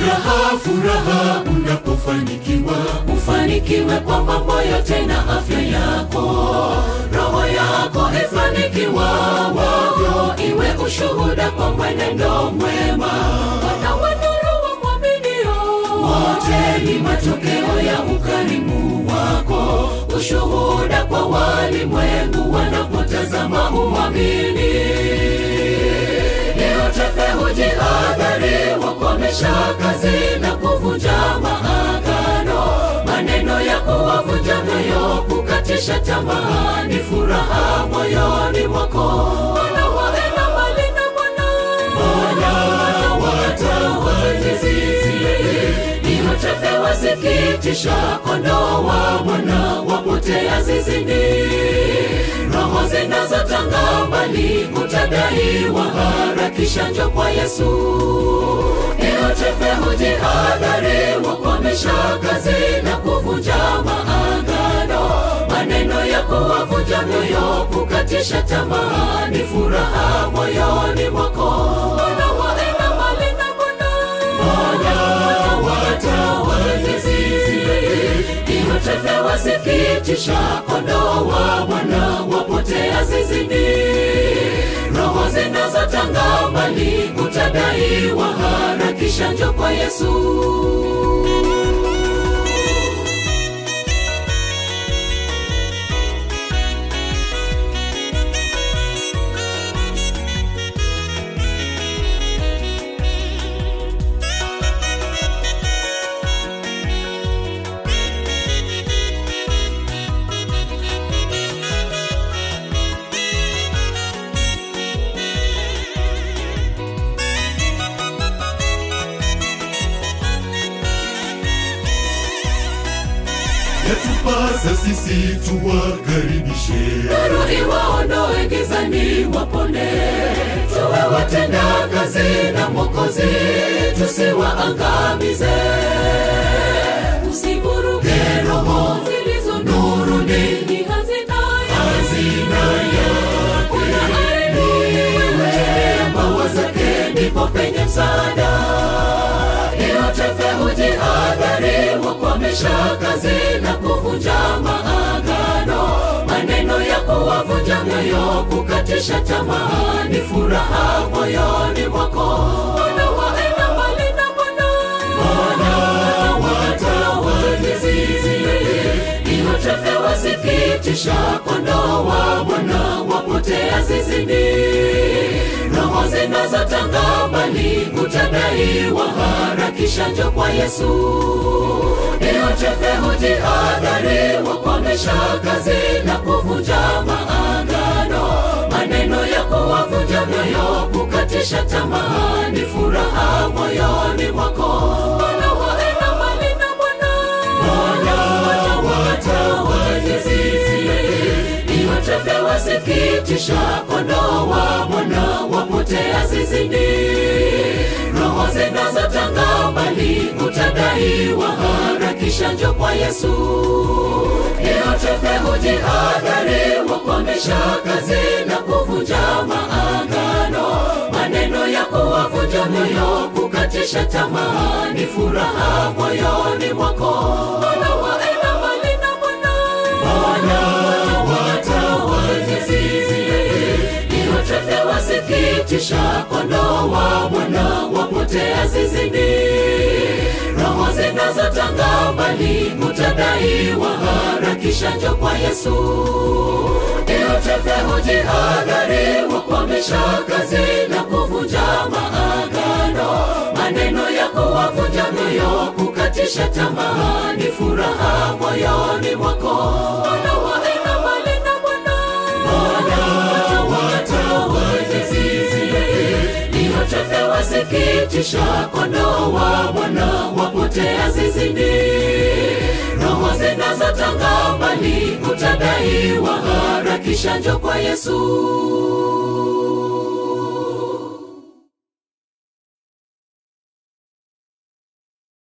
Furaha, furaha unapofanikiwa, ufanikiwe kwa mambo yote na afya yako, roho yako ifanikiwa wavyo, iwe ushuhuda kwa mwenendo mwema. Wana wanuru wamwaminio wote ni matokeo ya ukarimu wako, ushuhuda kwa walimwengu wanapotazama umwamini Leo tefe hujihadhari, wakomesha kazi na kuvunja maagano, maneno ya kuwavunja moyo, kukatisha tamaa, ni furaha moyoni mwako. Wana waenda mbali na Bwana, Bwana watawazizi Ndiyo tefe wasikitisha, kondoo wa Bwana wapotea zizini roho zinazotanga mbali utadaiwa, harakisha njo kwa Yesu. Leo tefe hujihadhari, wakomesha kazi na kuvunja maagano, maneno ya kuwavunja moyo, kukatisha tamaa, ni furaha moyoni mwako. Wana waenda mbali na Bwana, Bwana watawazizi Ndiyo tefe wasikitisha, kondoo wa Bwana wapotea zizini, roho zinazotanga mbali utadaiwa, harakisha njo kwa Yesu. yatupasa sisi tuwakaribishe nuru iwaondoe gizani, wapone tuwe watenda kazi na Mwokozi, tusiwaangamize. Usivuruge roho zilizo nuruni, ni hazina hazina yake. Wewe maua zake, ndipo penye msaada. Yotefe hujihadhari, wakwamisha kazi na kuvunja maagano, maneno ya kuwavunja moyo, kukatisha tamaa, ni furaha moyoni mwako. Wana waenda mbali na Bwana, Bwana watawazizi. Yotefe wasikitisha, kondoo wa Bwana wapotea zizini roho zinazotanga mbali utadaiwa, harakisha njo kwa Yesu. Ndiyo chefe hujihadhari, wakomesha kazi na kuvunja maagano, maneno ya kuwavunja moyo, kukatisha tamaa, ni furaha moyoni mwako. Wana waenda mbali na Bwana, Bwana watawazizi Yotefe wasikitisha, kondoo wa Bwana wapotea zizini, roho zinazotanga mbali utadaiwa, harakisha njo kwa Yesu. Yotefe hujihadhari, wakomesha kazi na kuvunja maagano, maneno ya kuwavunja moyo, kukatisha tamaa, ni furaha moyoni mwako. Wana waenda mbali na Bwana, Bwana watawazizi. Yotefe wasikitisha, kondoo wa Bwana wapotea zizini, roho zinazotanga mbali utadaiwa, harakisha njo kwa Yesu. Yotefe hujihadhari, wakwamisha kazi na kuvunja maagano, maneno ya kuwavunja moyo, kukatisha tamaa, ni furaha moyoni mwako. Wana waenda mbali na Bwana, Bwana watawazizi. Yotefe wasikitisha, kondoo wa Bwana wapotea zizini, roho zinazotanga mbali utadaiwa, harakisha njo kwa Yesu.